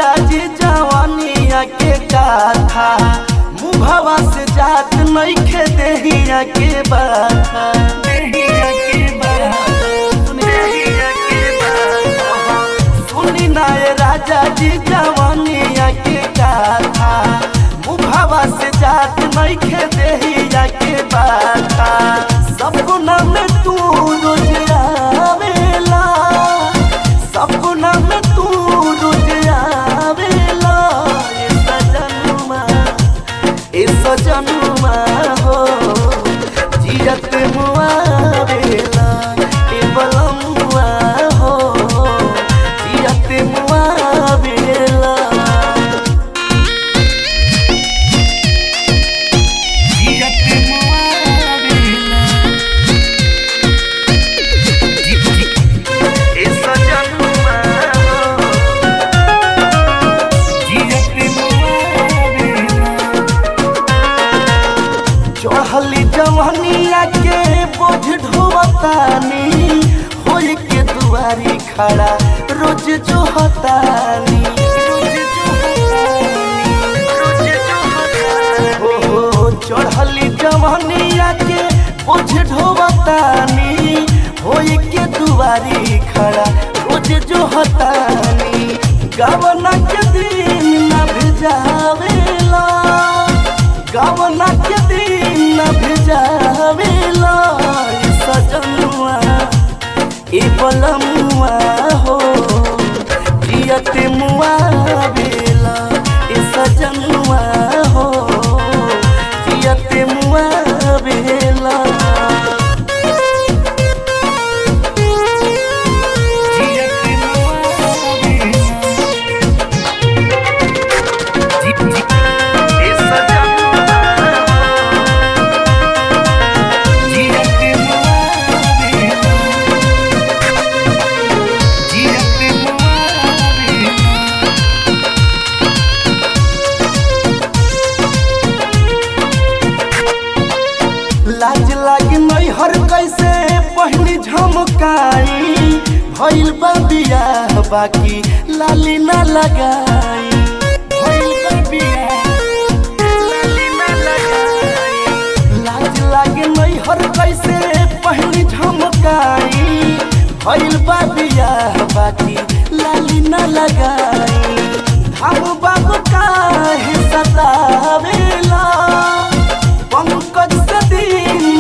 राजा जी जवानिया के गाथा मुभवा से जात नइखे देहिया के बाथा देहिया के बाथा देहिया के बाथा सुनी नाय राजा जी जवानिया के गाथा मुभवा से जात नइखे देहिया के बाथा सपना में तू रोज आवेला सपना में तू रोज आवेला ए सजनुमा ए सजनुमा हो जियत मुआवेला ए बलमुआ हो जियत मुआवेला जियत मुआवेला ए सजनुमा हो जियत मुआवेला चढ़ली जवनिया के बोझ ढोवतानी होई के दुआरी खड़ा रोज जो हतानी रोज जो हतानी, रोज जो हतानी। हो, हो, चढ़ली जवनिया के बोझ ढोवतानी होई के दुआरी खड़ा रोज जो हतानी गवना के दिन न भेजावेला गवना के दिन न भेजावेला ए सजनुआ ए बलमुआ हो जियत मुआ बेला ए सजनुआ हो जियत मुआ बेला जियत मुआ बेला ए सजनुआ जियत मुआ बेला जियत मुआ बेला लाज लागे नहीं हर कैसे पहली झमकाई भइल बा बियाह बाकी लाली ना लगाई भइल बा बियाह, लाली ना लगाई। लाज लागे नहीं हर कैसे पहली झमकाई भइल बा बियाह बाकी लाली ना लगाई हम बाबू काहे सतावेला पंकज से दिन